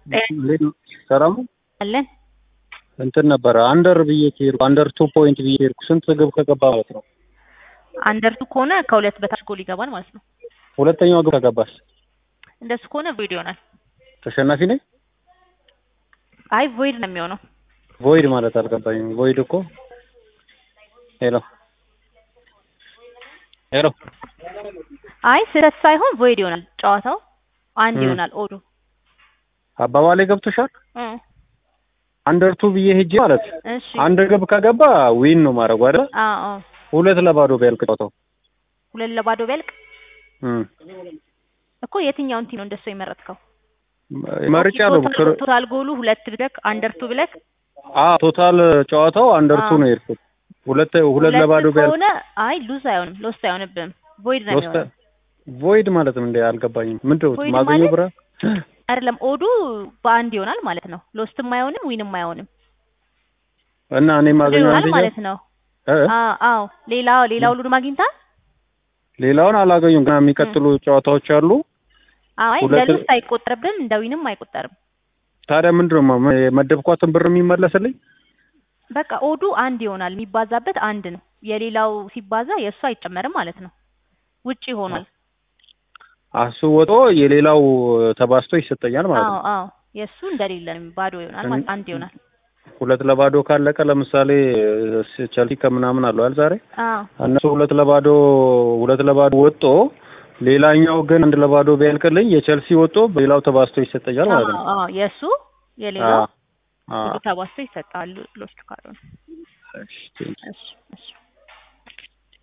ሰላም አለን እንትን ነበረ አንደር ብዬ ከሄድኩ አንደር ቱ ፖይንት ብዬ ከሄድኩ ስንት ግብ ከገባ ማለት ነው? አንደርቱ ከሆነ ከሁለት በታች ጎል ይገባል ማለት ነው። ሁለተኛው ግብ ከገባስ እንደሱ ከሆነ ቮይድ ይሆናል። ተሸናፊ ነኝ? አይ ቮይድ ነው የሚሆነው። ቮይድ ማለት አልገባኝም። ቮይድ እኮ ሄሎ ሄሎ አይ ስህተት ሳይሆን ቮይድ ይሆናል። ጨዋታው አንድ እ ይሆናል። ኦዱ አባባሌ ገብቶሻል? እ አንደር ቱ ብዬ ሄጄ ማለት እሺ አንድ ግብ ከገባ ዊን ነው ማድረጉ አይደል? አዎ አዎ ሁለት ለባዶ ቢያልቅ ጨዋታው ሁለት ለባዶ ቢያልቅ እም እኮ የትኛውን ቲም ነው እንደሱ የመረጥከው? መርጫለሁ። ቶታል ቶታል ጎሉ ሁለት ብለክ አንደርቱ ብለክ አ ቶታል ጨዋታው አንደር ቱ አዎ። ነው የሄድኩት። ሁለት ሁለት ለባዶ ቢያልቅ ከሆነ አይ ሉዝ አይሆንም፣ ሎስት አይሆንብህም። ቮይድ ነው ሎስት የሚሆነው። ቮይድ ማለት ምን እንደ አልገባኝም። ምንድን ነው ቮይድ ማገኘው ማለት ብራ አይደለም ኦዱ በአንድ ይሆናል ማለት ነው። ሎስትም አይሆንም ዊንም አይሆንም። እና እኔ ኦዱ ማገኘው ይሆናል አንደኛ ማለት ነው። እ አዎ አዎ ሌላ ሌላ ሁሉንም አግኝተሃል? ሌላውን አላገኙም። ገና የሚቀጥሉ ጨዋታዎች አሉ። አይ እንደ ሁለት- ሉስ አይቆጠርብም፣ እንደ ዊንም አይቆጠርም። ታዲያ ምንድን ነው ማ- የመደብኳትን ብር የሚመለስልኝ? በቃ ኦዱ አንድ ይሆናል። የሚባዛበት አንድ ነው። የሌላው ሲባዛ የእሱ አይጨመርም ማለት ነው። ውጪ ሆኗል። አሱ ወጦ የሌላው ተባዝቶ ይሰጠኛል ማለት አዎ ነው። አዎ የእሱ እንደሌለ ነው፣ ባዶ ይሆናል ማለት አንድ ይሆናል። ሁለት ለባዶ ካለቀ ለምሳሌ ስ- ቸልሲ ከምናምን አለው አይደል ዛሬ አዎ እነሱ ሁለት ለባዶ ሁለት ለባዶ ወጦ ሌላኛው ግን አንድ ለባዶ ቢያልቅልኝ የቸልሲ ወጦ በሌላው ተባዝቶ ይሰጠኛል ማለት ነው። አዎ አዎ የእሱ የሌላው አዎ አዎ ሁሉ ተባዝቶ ይሰጣሉ። ሎስት ካልሆነ እሺ፣ ቴንክ ዩ። እሺ እሺ